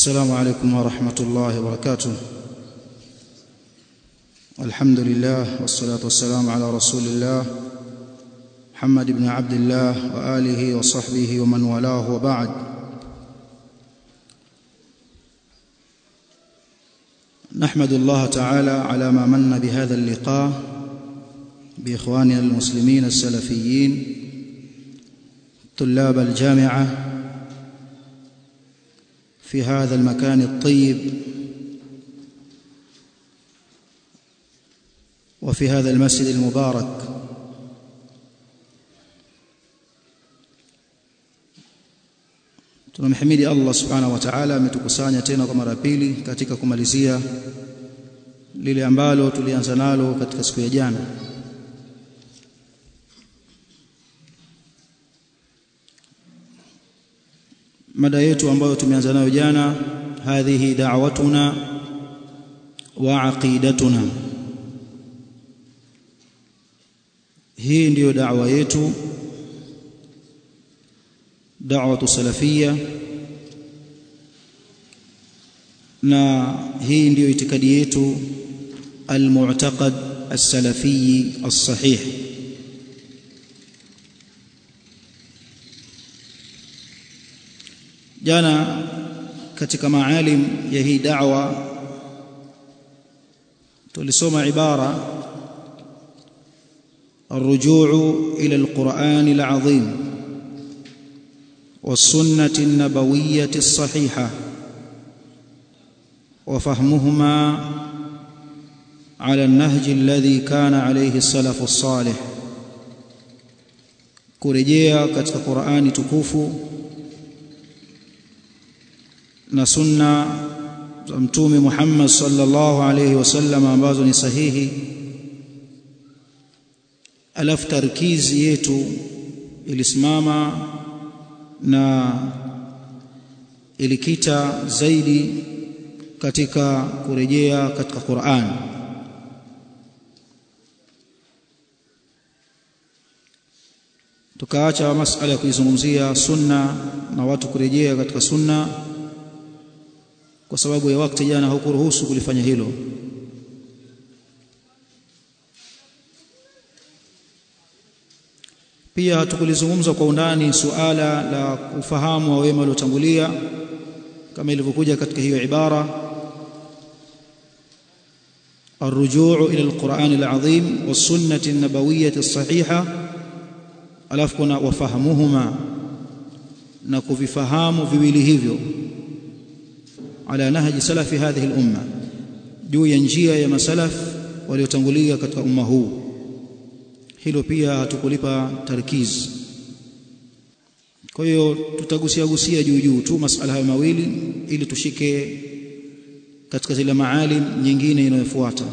السلام عليكم ورحمة الله وبركاته الحمد لله والصلاة والسلام على رسول الله محمد بن عبد الله وآله وصحبه ومن والاه وبعد نحمد الله تعالى على ما من بهذا اللقاء بإخواننا المسلمين السلفيين طلاب الجامعة في هذا المكان الطيب وفي هذا المسجد المبارك tunamhimidi Allah subhanahu wa ta'ala ametukusanya tena kwa mara pili katika kumalizia lile ambalo tulianza nalo katika siku ya jana mada yetu ambayo tumeanza nayo jana hadhihi da'watuna wa aqidatuna hii ndiyo da'wa yetu da'watu salafia na hii ndiyo itikadi yetu almu'taqad as-salafi as-sahih jana katika maalim ya hii da'wa tulisoma ibara الرجوع إلى القرآن العظيم والسنة النبوية الصحيحة وفهمهما على النهج الذي كان عليه السلف الصالح kurejea katika Qur'ani tukufu na sunna za mtume Muhammad sallallahu alayhi wasallam ambazo ni sahihi alafu tarkizi yetu ilisimama na ilikita zaidi katika kurejea katika Qur'an tukaacha masala ya kuizungumzia sunna na watu kurejea katika sunna kwa sababu ya wakati jana haukuruhusu kulifanya hilo pia hatukulizungumza kwa undani suala la ufahamu wa wema waliotangulia kama ilivyokuja katika hiyo ibara الرجوع إلى القرآن العظيم والسنة النبوية الصحيحة alafu kuna wafahamuhuma na kuvifahamu viwili hivyo ala nahji salafi hadhihi al-umma juu ya njia ya masalaf waliotangulia katika umma huu hilo pia hatukulipa tarkiz kwa hiyo tutagusia gusia juu juu tu masala hayo mawili ili tushike katika zile maalim nyingine inayofuata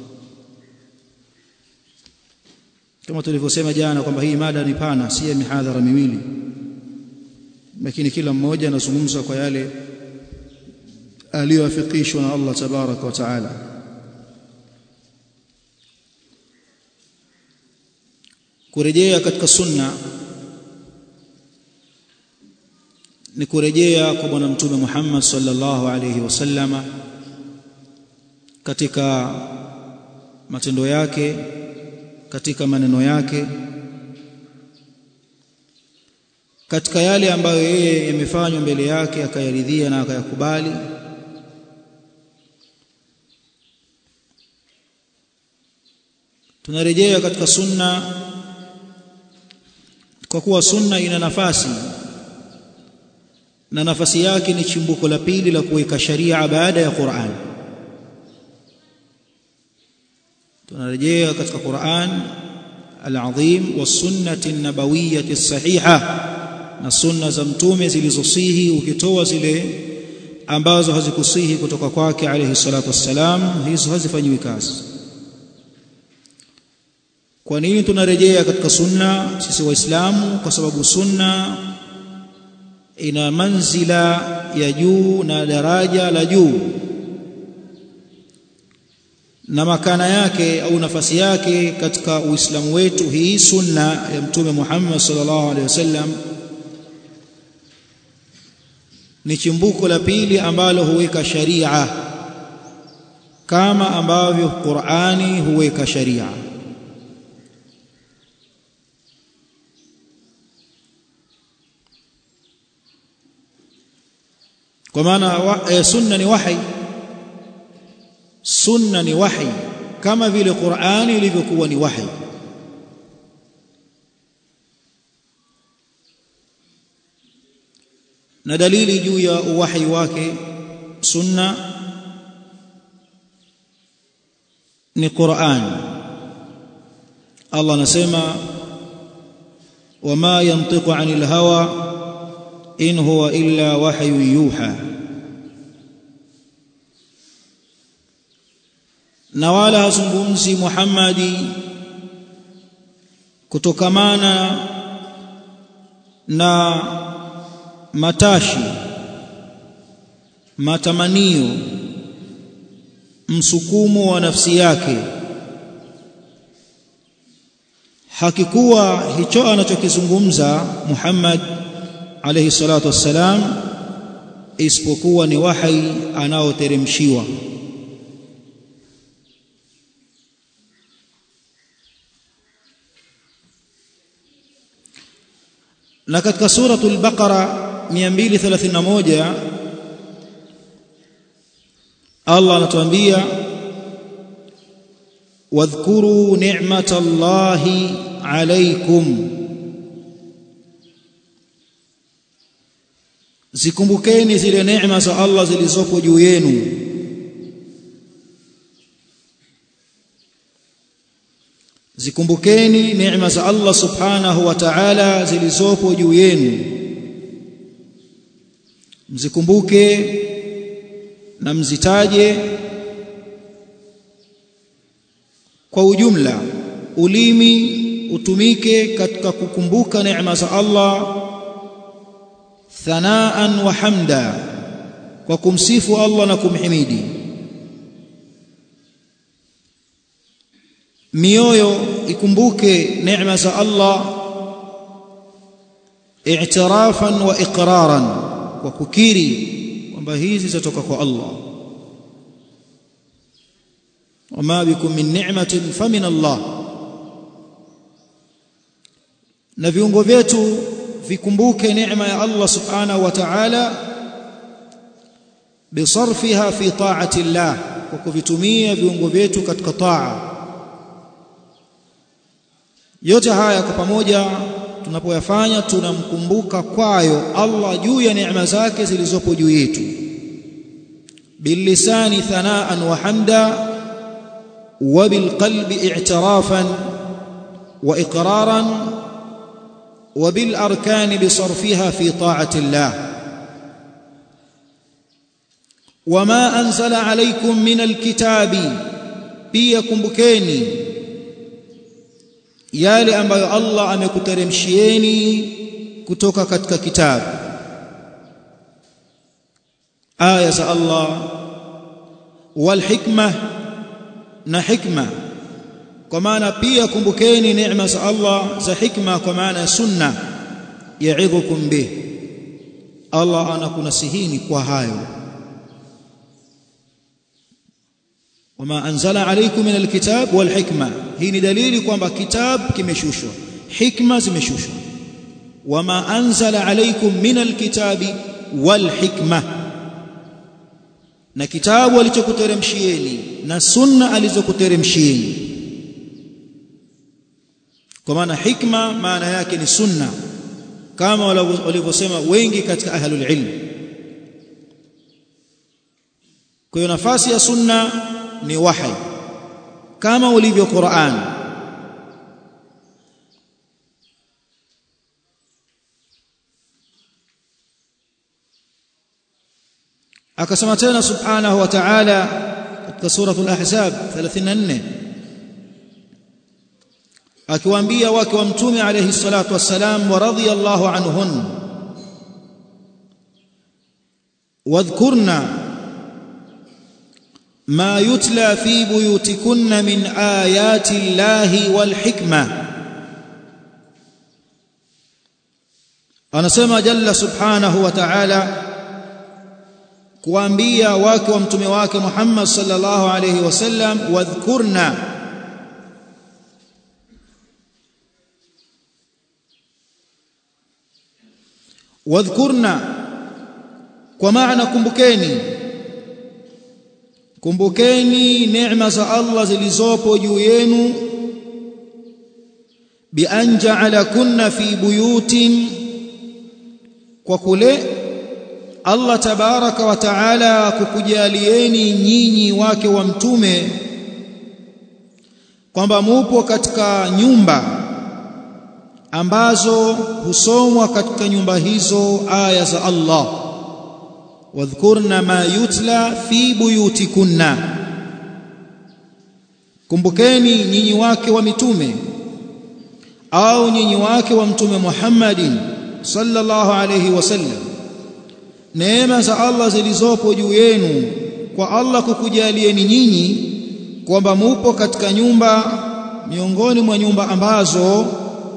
kama tulivyosema jana kwamba hii mada ni pana si ya mihadhara miwili lakini kila mmoja anazungumza kwa yale aliyoafikishwa na Allah tabaraka wa taala kurejea katika sunna ni kurejea kwa bwana mtume Muhammad sallallahu alayhi wasallama katika matendo yake katika maneno yake katika yale ambayo yeye yamefanywa mbele yake akayaridhia na akayakubali tunarejea katika sunna kwa kuwa sunna ina nafasi na nafasi yake ni chimbuko la pili la kuweka sharia baada ya Qur'an tunarejea katika Qur'an al-azim wa sunnati nabawiyyati as-sahiha na sunna za mtume zilizosihi ukitoa zile ambazo hazikusihi kutoka kwake alayhi salatu wassalam hizo hazifanyiwi kazi kwa nini tunarejea katika sunna sisi waislamu kwa sababu sunna ina manzila ya juu na daraja la juu na makana yake au nafasi yake katika uislamu wetu hii sunna ya mtume Muhammad sallallahu alaihi wasallam ni chimbuko la pili ambalo huweka sharia kama ambavyo Qur'ani huweka sharia kwa maana e, sunna ni wahi sunna ni wahi kama vile Qur'ani ilivyokuwa ni wahi na dalili juu ya uwahi wake sunna ni Qur'an Allah anasema wama yantiqu 'anil hawa in huwa illa wahyu yuha na wala hazungumzi Muhammadi kutokamana na matashi matamanio msukumo wa nafsi yake hakikuwa hicho anachokizungumza Muhammad alayhi salatu wassalam isipokuwa ni wahi anaoteremshiwa na katika suratul baqara 231 Allah anatuambia wadhkuru ni'matallahi alaykum zikumbukeni zile neema za Allah zilizopo juu yenu zikumbukeni neema za Allah subhanahu wa ta'ala zilizopo juu yenu mzikumbuke na mzitaje kwa ujumla ulimi utumike katika kukumbuka neema za Allah thanaan wa hamda kwa kumsifu Allah na kumhimidi mioyo ikumbuke neema za Allah i'tirafan wa iqraran kwa kukiri kwamba hizi zitoka kwa Allah wama bikum min ni'matin famin Allah na viungo vyetu vikumbuke neema ya Allah subhanahu wa ta'ala bisarfiha fi ta'ati Allah kwa kuvitumia viungo vyetu katika taa yote haya kwa pamoja tunapoyafanya tunamkumbuka kwayo Allah juu ya neema zake zilizopo juu yetu bilisani thanaan wa hamda wa bilqalbi i'tirafan wa iqraran wa bil arkan bisarfiha fi ta'ati Allah wama anzala alaykum min alkitabi pia kumbukeni yale ambayo Allah amekuteremshieni kutoka katika kitabu aya za Allah wal hikma na hikma kwa maana pia kumbukeni neema za Allah za hikma kwa maana ya sunna yaidhukum bih Allah anakunasihini kwa hayo wama anzala alaykum min alkitab wal hikma hii ni dalili kwamba kitabu kimeshushwa hikma zimeshushwa wama anzala alaykum min alkitabi wal hikma na kitabu alichokuteremshieni na sunna alizokuteremshieni kwa maana hikma maana yake ni sunna kama walivyosema wengi katika ahlul ilm kwa hiyo nafasi ya sunna ni wahi kama ulivyo Qur'an akasema tena subhanahu wa ta'ala katika suratul ahzab 34 akiwaambia wake wa mtume alayhi salatu wassalam wa radiyallahu anhun wadhkurna ما يتلى في بيوتكن من آيات الله والحكمة anasema jalla subhanahu wa ta'ala kuambia wake wa mtume wake Muhammad sallallahu alayhi wasallam wadhkurna wadhkurna kwa maana kumbukeni kumbukeni neema za Allah zilizopo juu yenu bi an ja'alakunna fi buyutin kwa kule Allah tabaraka wa taala kukujalieni nyinyi wake wa mtume kwamba mupo katika nyumba ambazo husomwa katika nyumba hizo aya za Allah wadhkurna ma yutla fi buyutikunna kumbukeni nyinyi wake wa mitume au nyinyi wake wa mtume Muhammadin sallallahu alayhi wasallam neema za Allah zilizopo juu yenu kwa Allah kukujalieni nyinyi kwamba mupo katika nyumba miongoni mwa nyumba ambazo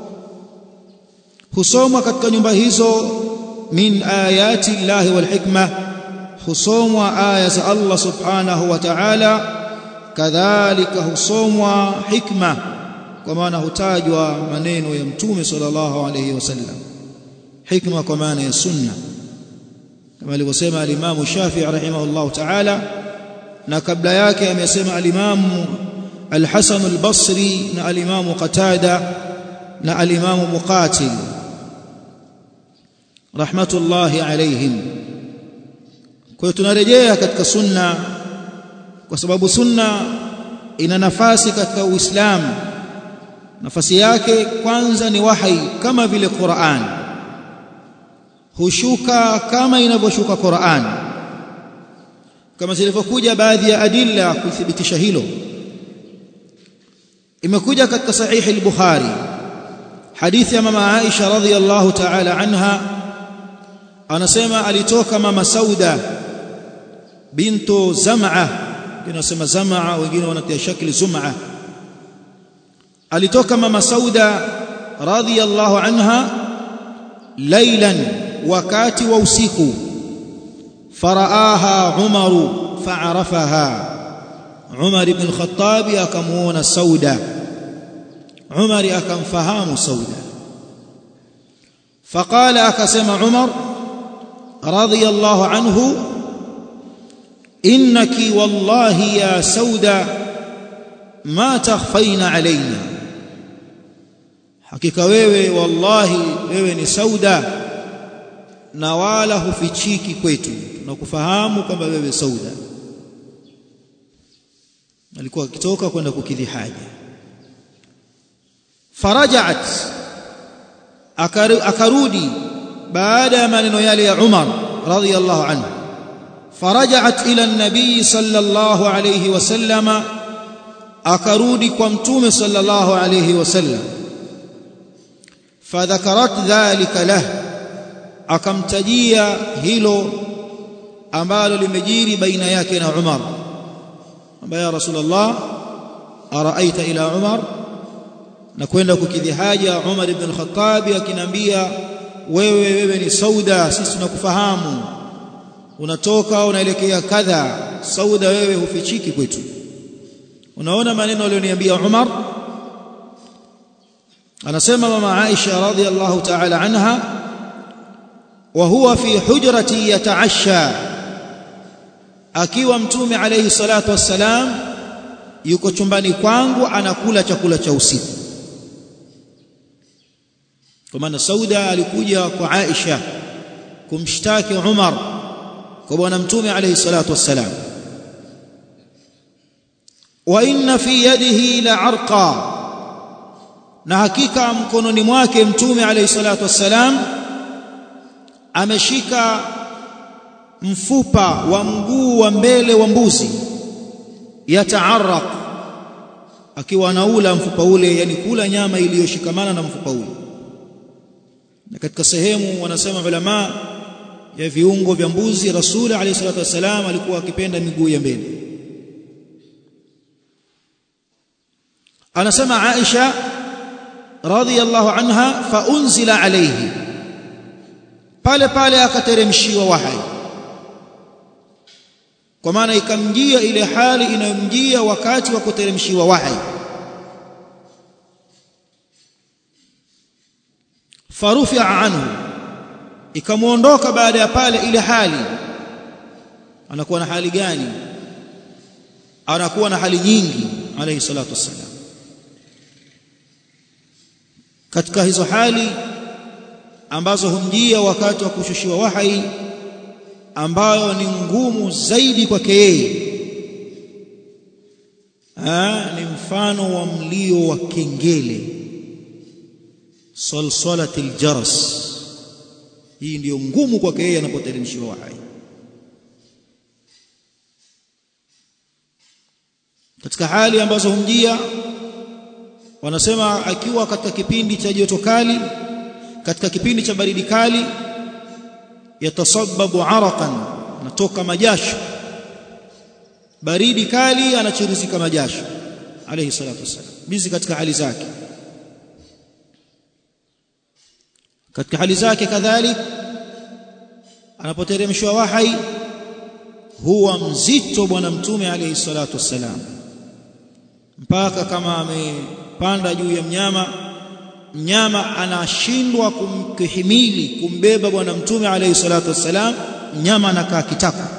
husomwa katika nyumba hizo min ayati llahi wal hikma husomwa aya za Allah subhanahu wa ta'ala kadhalika husomwa hikma kwa maana hutajwa maneno ya mtume sallallahu alayhi wasallam hikma kwa maana ya sunna kama alivyosema alimamu Shafi'i rahimahullahu ta'ala na kabla yake amesema alimamu al-Hasan al-Basri na alimamu Qatada na alimamu Muqatil rahmatullahi alayhim kwa hiyo tunarejea katika sunna kwa sababu sunna ina nafasi katika Uislamu nafasi yake kwanza ni wahi kama vile Qur'an hushuka kama inavyoshuka Qur'an kama zilivyokuja baadhi ya adilla kuthibitisha hilo imekuja katika sahihi al-Bukhari hadithi ya mama Aisha radhiyallahu ta'ala anha anasema alitoka mama Sauda bintu Zam'a inasema Zam'a wengine wanatia shakli Zum'a alitoka mama Sauda radhiyallahu anha laylan wakati wa usiku faraaha Umaru fa'arafaha Umar ibn al-Khattab akamuona Sauda Umar akamfahamu Sauda فقال akasema Umar radhiyallahu anhu innaki wallahi ya Sauda ma takhfaina alaina hakika wewe wallahi wewe ni Sauda na wala hufichiki kwetu tunakufahamu kwamba wewe Sauda alikuwa akitoka kwenda kukidhi haja farajaat akarudi baada ya maneno yale ya Umar radhiyallahu anhu farajaat ila an-nabii sallallahu alayhi wasallama akarudi kwa mtume sallallahu alayhi wasallam fadhakarat dhalika lah akamtajia hilo ambalo limejiri baina yake na Umar ambaye ya rasulullah araaita ila Umar na kwenda kukidhi haja Umar ibn al-Khattab akiniambia wewe wewe ni Sauda sisi tunakufahamu unatoka unaelekea kadha Sauda wewe hufichiki kwetu unaona maneno aliyoniambia Umar anasema mama Aisha radhiallahu ta'ala anha wa huwa fi hujrati yataasha akiwa mtume alayhi salatu wassalam yuko chumbani kwangu anakula chakula cha usiku kwa maana Sauda alikuja kwa Aisha kumshtaki Umar kwa bwana mtume alayhi salatu wassalam wa inna fi yadihi la arqa na hakika mkononi mwake mtume alayhi salatu wassalam ameshika mfupa wa mguu wa mbele wa mbuzi yataaraq akiwa anaula mfupa ule yani kula nyama iliyoshikamana na mfupa ule na katika sehemu wanasema ulama ya viungo vya mbuzi rasuli alayhi salatu wasalam alikuwa akipenda miguu ya mbele anasema Aisha radhiyallahu anha fa unzila alayhi pale pale akateremshiwa wahyi kwa maana ikamjia ile hali inayomjia wakati wa kuteremshiwa wahi farufia anhu ikamuondoka baada ya pale ile hali anakuwa na hali gani anakuwa na hali nyingi alayhi salatu wassalam katika hizo hali ambazo humjia wakati wa kushushiwa wahai ambayo ni ngumu zaidi kwake yeye ni mfano wa mlio wa kengele salsalatil jaras hii ndiyo ngumu kwake yeye anapoteremshiwa wahai katika hali ambazo humjia wanasema akiwa katika kipindi cha joto kali katika kipindi cha baridi kali yatasababu araqan natoka majasho baridi kali anachirizika majasho alayhi salatu wasallam bizi katika hali zake katika hali zake kadhalik anapoteremshwa wahai huwa mzito bwana mtume alayhi salatu wassalam mpaka kama amepanda juu ya mnyama mnyama anashindwa kumkihimili kumbeba bwana mtume alayhi salatu wassalam mnyama anakaa kitako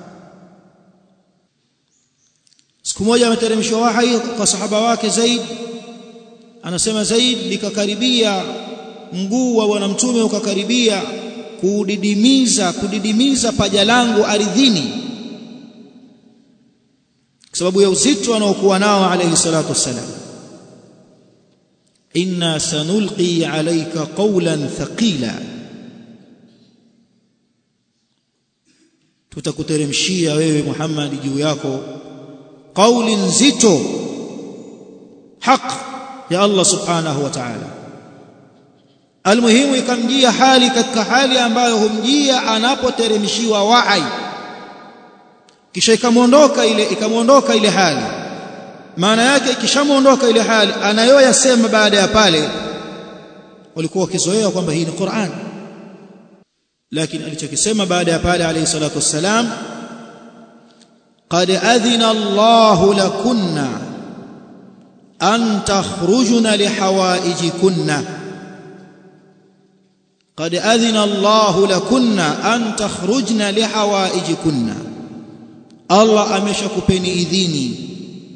siku moja ameteremshwa wahai kwa sahaba wake Zaid anasema Zaid likakaribia mguu wa bwana mtume ukakaribia kudidimiza kudidimiza paja langu ardhini kwa sababu ya uzito anaokuwa nao alayhi salatu wassalam inna sanulqi alayka qawlan thaqila tutakuteremshia wewe Muhammad juu yako kauli nzito haq ya Allah subhanahu wa ta'ala almuhimu ikamjia hali katika hali ambayo humjia anapoteremshiwa wahai kisha ikamuondoka ile ikamuondoka ile hali maana yake ikishamuondoka ile hali anayoyasema baada ya pale walikuwa wakizoea kwamba hii ni Qur'an lakini alichokisema baada ya pale alayhi salatu wassalam qad adhina Allahu lakunna an takhrujuna lihawaijikunna qad adhina Allahu lakunna an takhrujna lihawaijikunna Allah ameshakupeni idhini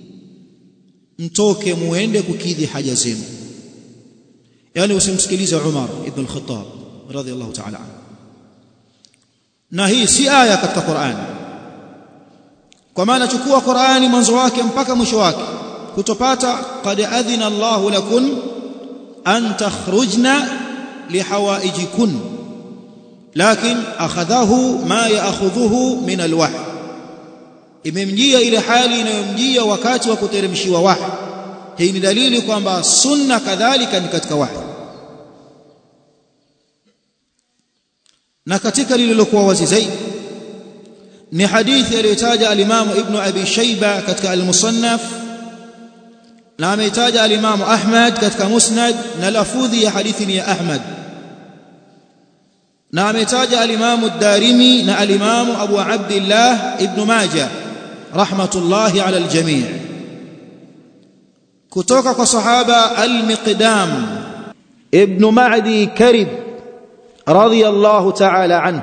mtoke muende kukidhi haja zenu yani usimsikilize Umar ibn al-Khattab radhiyallahu ta'ala anhu na hii si aya katika Qur'an kwa maana chukua Qur'ani mwanzo wake mpaka mwisho wake kutopata qad adhina Allahu lakun an takhrujna lihawaijikun lakin akhadhahu ma yaakhudhuhu min alwahy imemjia ile hali inayomjia wakati wa kuteremshiwa wahi hii ni dalili kwamba sunna kadhalika ni katika wahi na katika lililokuwa wazi zaidi ni hadithi aliyotaja alimamu ibn abi shayba katika al-musannaf na ameitaja alimamu ahmad katika musnad na lafudhi ya hadithi ni ya ahmad na ametaja alimamu ad-darimi na alimamu abu abdullah ibn majah rahmatullahi ala al-jami' kutoka kwa sahaba al-miqdam ibn ma'di karib radiyallahu ta'ala anhu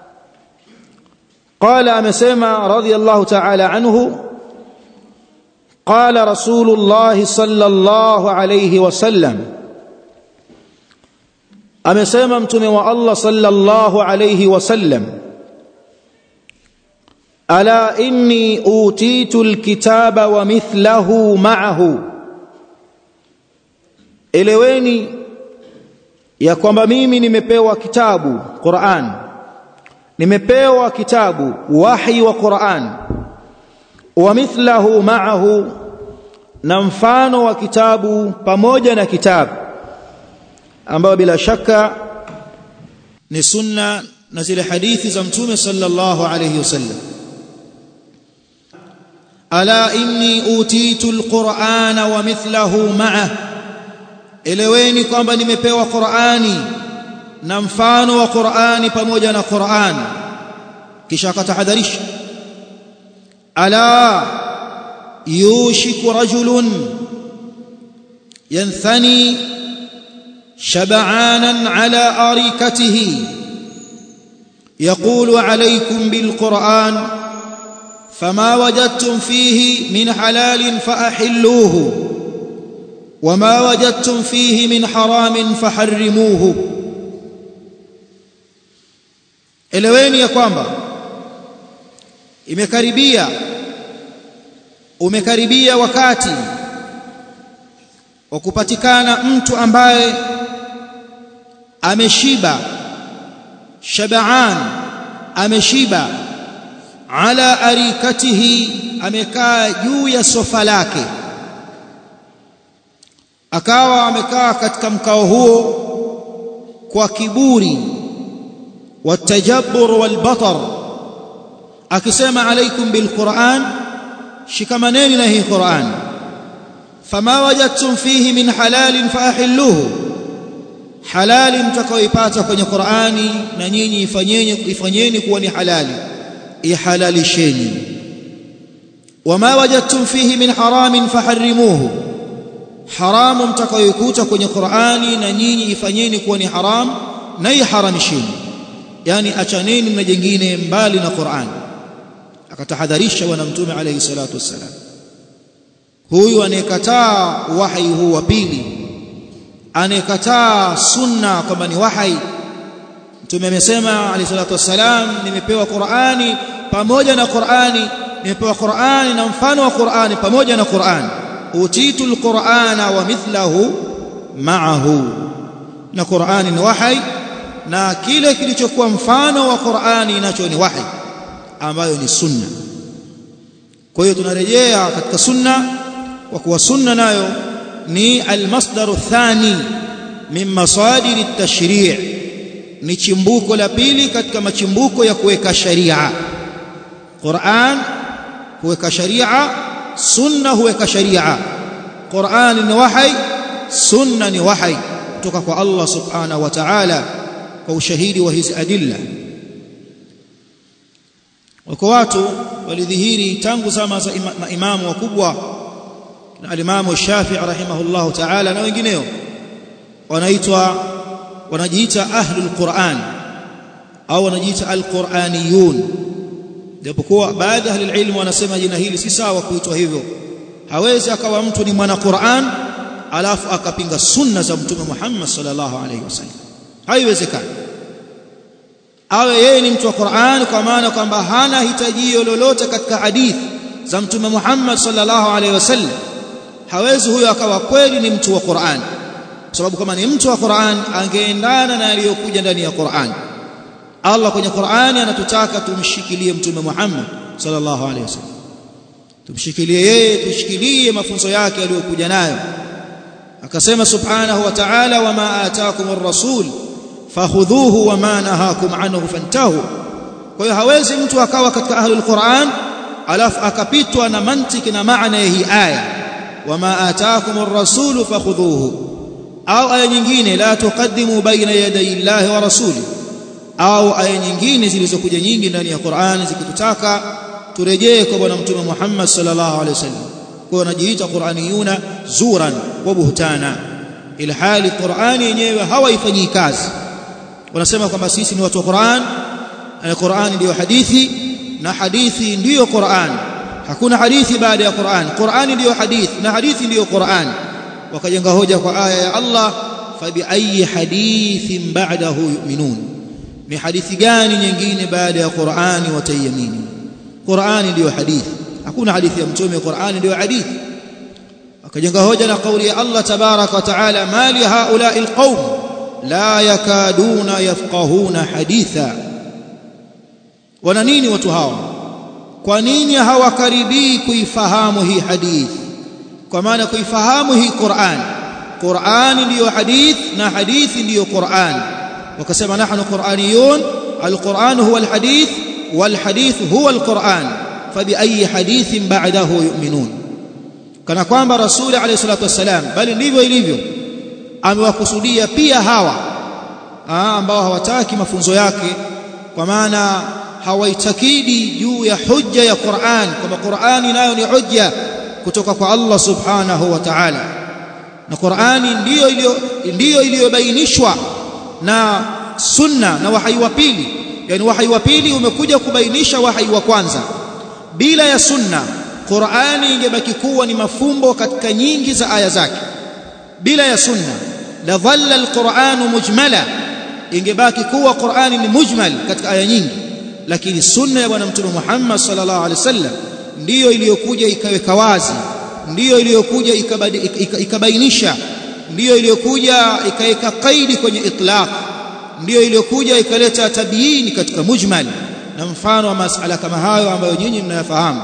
قال امسما رضي الله تعالى عنه قال رسول الله صلى الله عليه وسلم amesema mtume wa Allah sallallahu alayhi wasallam ala inni utitu alkitaba wa mithlahu ma'ahu eleweni ya kwamba mimi nimepewa kitabu Qur'an nimepewa kitabu wahi wa Qur'an wa mithlahu ma'ahu na mfano wa kitabu pamoja na kitabu ambayo bila shaka ni sunna na zile hadithi za mtume sallallahu alayhi wasallam ala inni utitu alqur'ana wa mithlahu ma'ah eleweni kwamba nimepewa qur'ani na mfano wa qur'ani pamoja na qur'an kisha akatahadharisha ala yushiku rajulun yanthani shab'anan ala arikatihi يقول عليكم بالقرآن فما وجدتم فيه من حلال فأحلوه وما وجدتم فيه من حرام فحرموه eleweni ya kwamba imekaribia umekaribia wakati wa kupatikana mtu ambaye ameshiba shabaan ameshiba ala arikatihi amekaa juu ya sofa lake akawa amekaa katika mkao huo kwa kiburi watajabbur walbatar akisema alaikum bilquran shikamaneni na hii quran fama wajadtum fihi min halalin faahilluhu halali mtakaoipata kwenye Qur'ani na nyinyi ifanyeni ifanyeni kuwa ni halali ihalalisheni wama wajadtum fihi min haramin faharrimuhu haramu mtakayoikuta kwenye Qur'ani na nyinyi ifanyeni kuwa ni haram na iharamisheni yani achaneni na jengine mbali na Qur'an akatahadharisha bwana mtume alayhi salatu wassalam huyu anayekataa wahi huu wa pili anayekataa sunna kwamba ni wahai mtume amesema alayhi salatu wassalam nimepewa Qur'ani pamoja na Qur'ani nimepewa Qur'ani na mfano wa Qur'ani pamoja na Qur'ani utitu alqur'ana wa mithlahu ma'ahu na Qur'ani ni wahai na kile kilichokuwa mfano wa Qur'ani nacho ni wahai ambayo ni sunna kwa hiyo tunarejea katika sunna kwa kuwa sunna nayo ni almasdaru thani min masadir at-tashri' ni chimbuko la pili katika machimbuko ya kuweka sharia Qur'an huweka sharia sunna huweka sharia Qur'an ni wahai sunna ni wahai kutoka kwa Allah subhanahu wa ta'ala kwa ushahidi wa hizi adilla wako watu walidhihiri tangu zama za maimamu wakubwa na alimamu Shafi'i rahimahullahu ta'ala na wengineo wanaitwa wanajiita ahlul Qur'an au wanajiita alquraniyun japokuwa baadhi ya ahli ilmu wanasema jina hili si sawa kuitwa hivyo hawezi akawa mtu ni mwana Qur'an alafu akapinga sunna za mtume Muhammad sallallahu alaihi wasallam haiwezekani awe yeye ni mtu wa Qur'an kwa maana kwamba hana hitajio lolote katika hadithi za mtume Muhammad sallallahu alaihi wasallam hawezi huyo akawa kweli ni mtu wa Qur'an kwa sababu kama ni mtu wa Qur'an angeendana na aliyokuja ndani ya Qur'an Allah kwenye Qur'ani anatutaka tumshikilie mtume Muhammad sallallahu alaihi wasallam tumshikilie yeye tushikilie mafunzo yake aliyokuja nayo akasema subhanahu wa ta'ala wama ataakumur rasul fakhudhuhu wama nahakum anhu fantahu kwa hiyo hawezi mtu akawa katika ahlul Qur'an alafu akapitwa na mantiki na maana ya hii aya wama ataakumur rasul fakhudhuhu au aya nyingine la tuqaddimu baina yaday llahi wa rasuli au aya nyingine zilizokuja nyingi ndani ya Qur'an zikitutaka turejee kwa bwana mtume Muhammad sallallahu alaihi wasallam kwa wanajiita Qur'aniyuna zuran wa buhtana ila hali Qur'ani yenyewe hawaifanyii kazi wanasema kwamba sisi ni watu wa Qur'an na Qur'ani ndiyo hadithi na hadithi ndiyo Qur'an hakuna hadithi baada ya Qur'an Qur'ani ndiyo hadithi na hadithi ndiyo Qur'an wakajenga hoja kwa aya ya Allah fabi ayi hadithin ba'dahu yu'minun ni hadithi gani nyingine baada ya Qur'ani wataiamini Qur'ani ndiyo hadithi hakuna hadithi ya mtume Qur'ani ndiyo hadithi akajenga hoja na kauli ya Allah tabarak wa taala mali haula'i alqaum la yakaduna yafqahuna haditha wana nini watu hawa kwa nini hawakaribii kuifahamu hii hadithi kwa maana kuifahamu hii Qur'an Qur'an ndiyo hadith na hadithi ndiyo Qur'an wakasema nahnu qur'aniyun alquran huwa alhadith walhadith huwa alquran fabi ayi hadithin ba'dahu yu'minun kana kwamba rasuli alayhi salatu wasalam bali ndivyo ilivyo amewakusudia pia hawa ambao hawataki mafunzo yake kwa maana hawaitakidi juu ya hujja ya Qur'an kwamba Qur'ani nayo ni hujja kutoka kwa Allah subhanahu wa ta'ala na Qur'ani ndiyo iliyo ndiyo iliyobainishwa na sunna na wahai wa pili yani wahai wa pili umekuja kubainisha wahai wa kwanza bila ya sunna Qur'ani ingebaki kuwa ni mafumbo katika nyingi za aya zake bila ya sunna la dhalla alqur'anu mujmala ingebaki kuwa Qur'ani ni mujmal katika aya nyingi lakini sunna ya bwana mtume Muhammad sallallahu alaihi wasallam ndiyo iliyokuja ikaweka wazi ndiyo iliyokuja ikabainisha ndiyo iliyokuja ikaweka kaidi kwenye itlaq ndiyo iliyokuja ikaleta tabiini katika mujmal na mfano wa masala kama hayo ambayo nyinyi mnayafahamu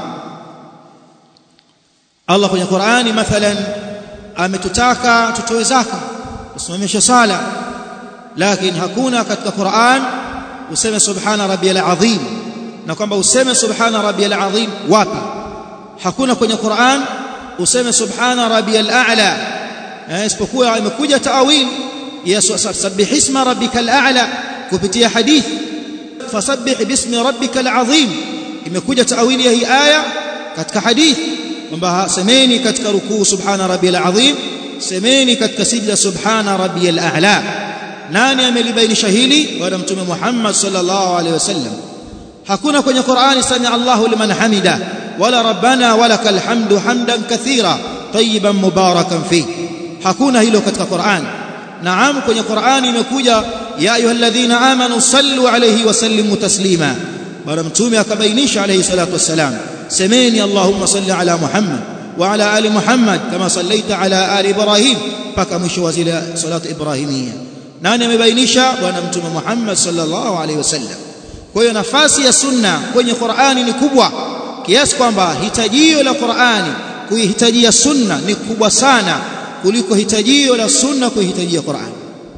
Allah kwenye Qur'ani mathalan ametutaka tutoe zaka tusimamishe sala lakini hakuna katika Qur'an useme subhana rabbiyal azim na kwamba useme subhana rabbiyal azim wapi hakuna kwenye Qur'an useme subhana rabbiyal a'la isipokuwa imekuja taawil ya sabbih isma rabbikal a'la kupitia hadith fasabbih bismi rabbikal azim imekuja taawili ya hii aya katika hadith kwamba semeni katika rukuu subhana rabbiyal azim semeni katika sijda subhana rabbiyal a'la nani amelibainisha hili bwana mtume Muhammad sallallahu alaihi wasallam hakuna kwenye Qur'ani sami Allahu liman hamida wala rabbana walakal hamdu hamdan kathira tayyiban mubarakan fi hakuna hilo katika Qur'an naam kwenye Qur'ani imekuja ya ayyuhalladhina amanu sallu alayhi wa sallimu taslima bwana mtume akabainisha alayhi salatu wassalam semeni Allahumma salli ala Muhammad wa ala ali Muhammad kama sallaita ala ali Ibrahim mpaka mwisho wa zile salatu ibrahimia nani amebainisha bwana mtume Muhammad sallallahu alaihi wasallam kwa hiyo nafasi ya sunna kwenye Qur'ani ni kubwa kiasi kwamba hitajio la Qur'ani kuihitajia sunna ni kubwa sana kuliko hitajio la sunna kuihitajia Qur'an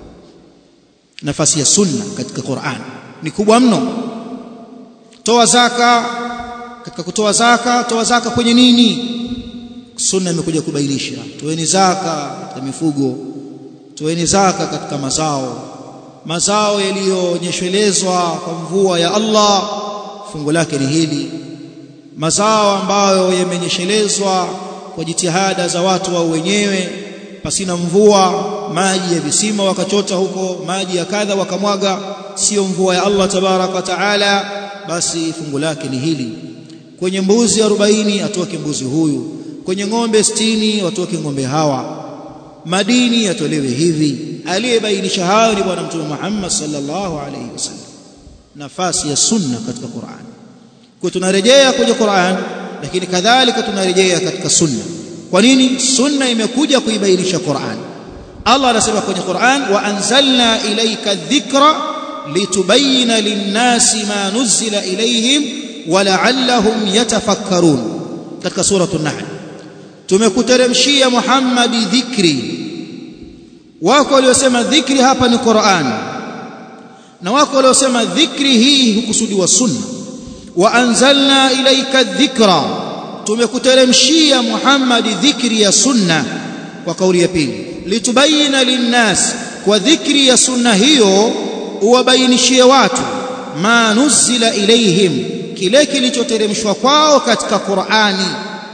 nafasi ya sunna katika Qur'an ni kubwa mno toa zaka katika kutoa zaka toa zaka kwenye nini sunna imekuja kubainisha toeni zaka katika mifugo toeni zaka katika mazao mazao yaliyonyeshelezwa kwa mvua ya Allah fungu lake ni hili mazao ambayo yamenyeshelezwa kwa jitihada za watu wao wenyewe pasina mvua maji ya visima wakachota huko maji ya kadha wakamwaga sio mvua ya Allah tabaraka wa taala basi fungu lake ni hili kwenye mbuzi 40 atoke mbuzi huyu kwenye ng'ombe 60 watoke ng'ombe hawa madini yatolewe hivi aliyebainisha hayo ni bwana mtume Muhammad sallallahu alaihi wasallam nafasi ya sunna katika Qur'an kwa tunarejea kwenye Qur'an lakini kadhalika tunarejea katika sunna kwa nini sunna imekuja kuibainisha Qur'an Allah anasema kwenye Qur'an wa anzalna ilayka dhikra litubayyana lin-nasi ma nuzila ilayhim wa la'allahum yatafakkarun katika suratul nahl tumekuteremshia Muhammad dhikri wako waliosema dhikri hapa ni Qur'an na wako waliosema dhikri hii hukusudiwa sunna wa anzalna ilayka dhikra tumekuteremshia Muhammad dhikri ya sunna kwa kauli ya pili litubayina linnas kwa dhikri ya sunna hiyo uwabainishie watu ma nuzila ilaihim kile kilichoteremshwa kwao katika Qur'ani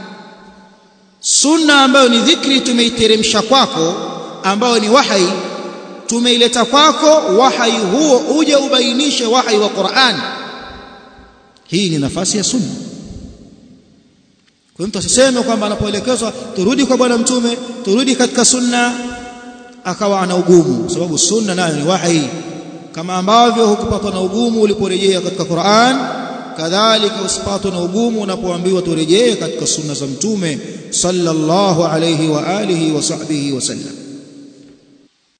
sunna ambayo ni dhikri tumeiteremsha kwako ambayo ni wahai tumeileta kwako wahai huo uje ubainishe wahai wa Qur'an hii ni nafasi ya sunna kwa mtu asiseme kwamba anapoelekezwa turudi kwa bwana mtume turudi katika sunna akawa ana ugumu sababu sunna nayo ni wahi kama ambavyo hukupatwa na ugumu uliporejea katika Qur'an kadhalika usipatwe na ugumu unapoambiwa turejee katika sunna za mtume sallallahu alayhi wa alihi wa sahbihi wasallam